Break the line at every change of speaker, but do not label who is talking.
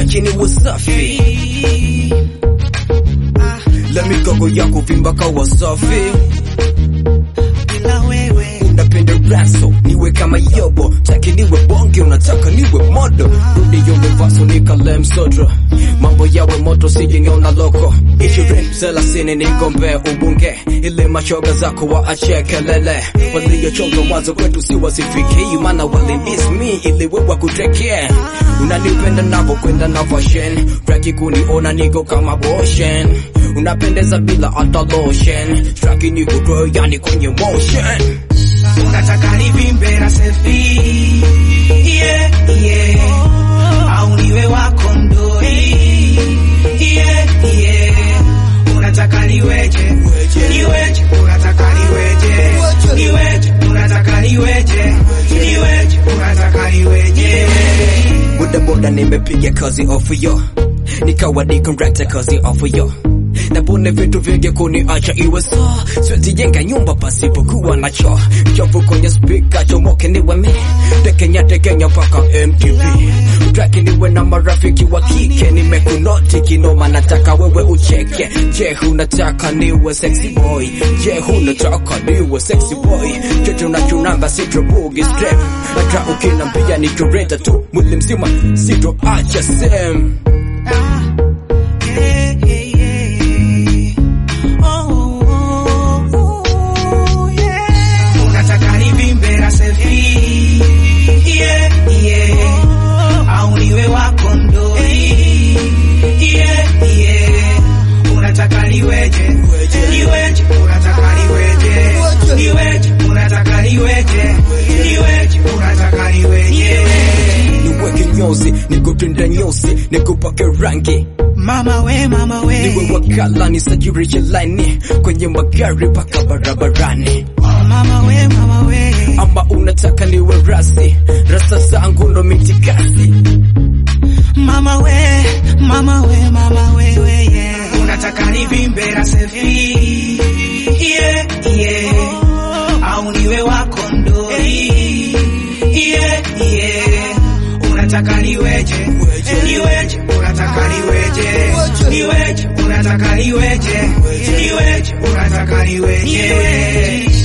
staki niwe safi la migogo ya kuvimba kawa safi
bila wewe
unapenda raso niwe kama yobo taki niwe bonge unataka niwe modo rudi univaso nikale msodro mambo yawe moto sijiniona loko ishirini thelathini nigombe ubunge ile mashoga zako waache kelele waliochonga mwanzo kwetu si wasifikii maana walimis mi ili wewa kutekee unanipenda navokwenda na fashion raki kuniona niko kama boshen unapendeza bila hata lotion straki niko grow yani kwenye motion
unataka nivimbe na selfie yeah, yeah. au niwe wako mdoi yeah, yeah. unataka niweje niweje unataka niweje niweje unataka niweje niweje unataka niweje
bodaboda nimepiga kazi ofu yo nikawa ni contractor kazi ofu yo napone vitu vingi kuniacha iwe so siwezi jenga nyumba pasipokuwa nacho chofu kwenye spika chomoke niwe me tekenya tekenya paka mtv traki niwe na marafiki wa kike nimekunoti kinoma nataka wewe ucheke je unataka niwe sexy boy je unataka niwe sexy boy chocho unachunanga sitrobugi strep hata ukinambia nichoreta tu mwili mzima sitoacha sem
Yeah, yeah, yeah. Oh, oh, oh, yeah. Unataka nivimbe na selfie yeah, yeah. au niwe wako mdoi yeah, yeah. unataka niweje niweje unataka niweje niweje unataka niweje niweje unataka niweje
niweke nyozi nikutende nyosi nikupake rangi
mama we mama we
niwe wakala nisajirishe laini kwenye magari mpaka barabarani
mama we mama we
ama unataka niwe rasi rasa zangu ndo mitikasi
Mama we, mama we, mama we, we, yeah. Unataka nivimbe na selfie yeah, yeah. Au niwe wako mdoi yeah, yeah. Unataka niweje niweje, unataka niweje niweje, unataka niweje niweje, unataka niweje